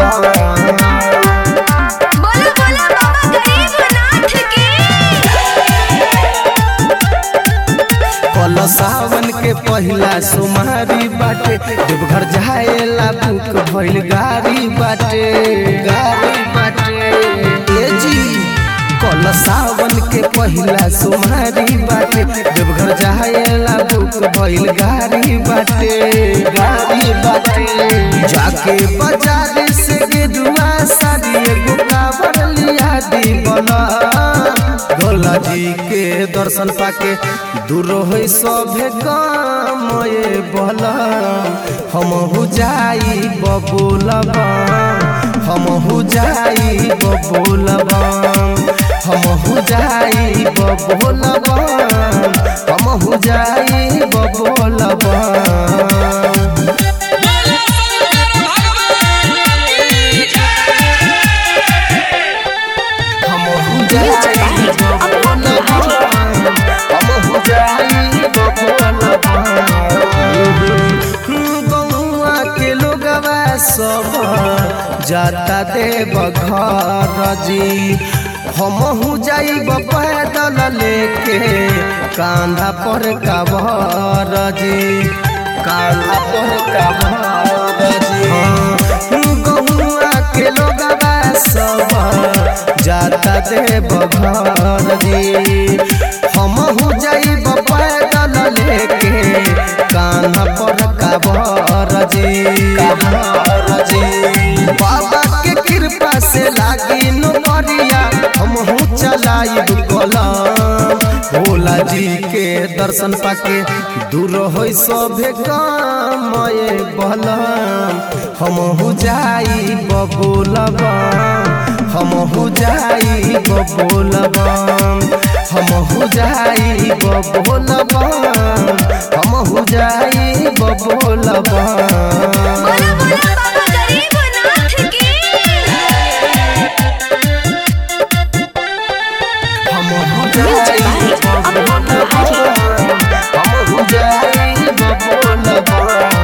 बोला बोला बाबा गरीबनाथ की कल सावन के पहिला सोमारी बाटे देवघर जाएला बुक भइल गाड़ी बाटे गाड़ी बाटे ए जी कल सावन के पहिला सोमारी बाटे देवघर जाएला बुक भइल गाड़ी बाटे गाड़ी बाटे जाके बाजार से गेरुआ साड़ी एगो काबर लिया दी बना भोला जी के दर्शन पाके दूर हो सभे काम ये बोला हम हो जाई बबुलबा हम हो जाई बबुलबा हम हो जाई बबुलबा हम हो जाई बबुलबा हम हो जाई बबुलबा हम हो जाई बबुलबा गौआ के लोगवा सब जाता देव घर जी हमहू जाइब पैदल लेके कांधा पर कबर जी कांधा पर कबर जी गौआ के लोगवा सब जाता देव घर जी हमहू जाइब पैदल लेके कान्हा पर काबर जी काबर जी बाबा के कृपा से लागी नौकरिया हमहू चलाइब कलम भोला जी के दर्शन पाके दूर हो सभे काम ये बलम हमहू जाई बबुलबा हमहू जाई बबुलबा हमहू जाई बबुलबा हमहू जाई बबुलबा बोला बोला बाबा गरीबनाथ की हमहू जाई बबुलबा हमहू जाई बबुलबा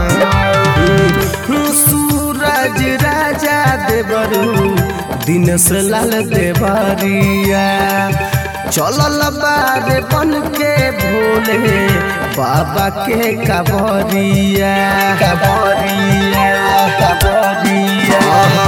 सूरज राजा देवरू दिनेश लाल देवरिया चलल बारे बन के भोले बाबा के कबरिया कबरिया कबरिया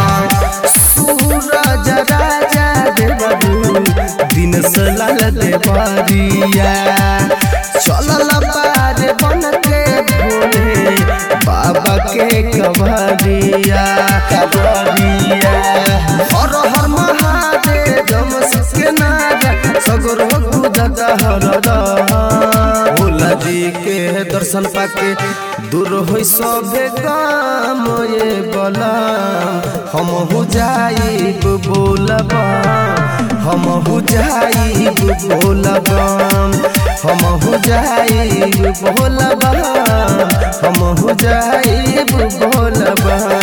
सूरज राजा देवरू दिनेश लाल देवरिया चलल बारे बन के भोले बाबा के कबरिया कबरिया हर हर महादेव जमस के नारा सगरो कूदत हरदा भोला जी के दर्शन पाके दूर हो सभे काम ये बला हम हो जाइब बोलबा हम हो जाइब बोलबा हम हो जाइब बोलबा हम हो जाइब बोलबा